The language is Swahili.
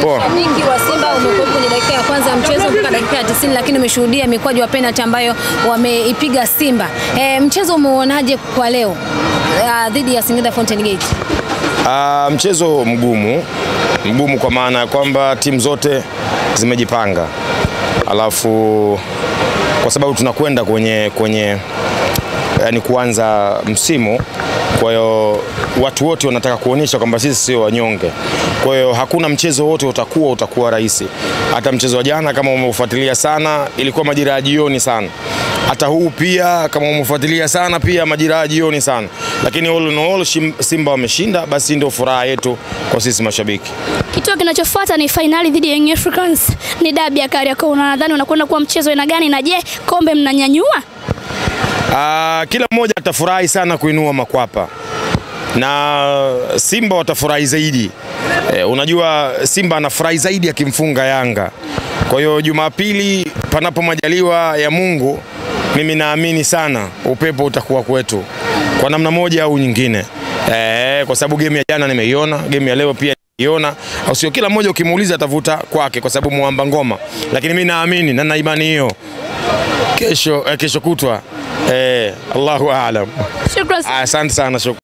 Poa. Shabiki wa Simba umekuwa kwenye dakika ya kwanza ya mchezo mpaka dakika ya 90 lakini umeshuhudia mikwaju wa penalty ambayo wameipiga Simba. E, mchezo umeuonaje kwa leo ah, dhidi ya Singida Fountain Gate? Ah, mchezo mgumu mgumu kwa maana ya kwamba timu zote zimejipanga, alafu kwa sababu tunakwenda kwenye, kwenye yani kuanza msimu, kwa hiyo watu wote wanataka kuonyesha kwamba sisi sio wanyonge. Kwa hiyo hakuna mchezo wote utakuwa utakuwa rahisi. Hata mchezo wa jana kama umeufuatilia sana, ilikuwa majira ya jioni sana. Hata huu pia kama umefuatilia sana, pia majira ya jioni sana, lakini all in all Shim- Simba wameshinda, basi ndio furaha yetu kwa sisi mashabiki. Kituo kinachofuata ni fainali dhidi ya Young Africans, ni dabi ya Kariakoo. Nadhani unakwenda kuwa mchezo aina gani, na je, kombe mnanyanyua? Ah, kila mmoja atafurahi sana kuinua makwapa na Simba watafurahi zaidi. E, unajua Simba anafurahi zaidi akimfunga Yanga. Kwa hiyo Jumapili, panapo majaliwa ya Mungu, mimi naamini sana upepo utakuwa kwetu kwa namna moja au nyingine. E, kwa sababu game ya jana nimeiona, game ya leo pia iona au sio? Kila mmoja ukimuuliza atavuta kwake, kwa sababu muamba ngoma, lakini mimi naamini na na imani hiyo kesho, eh, kesho kutwa eh, Allahu aalam. Shukrani. Asante sana, shukran.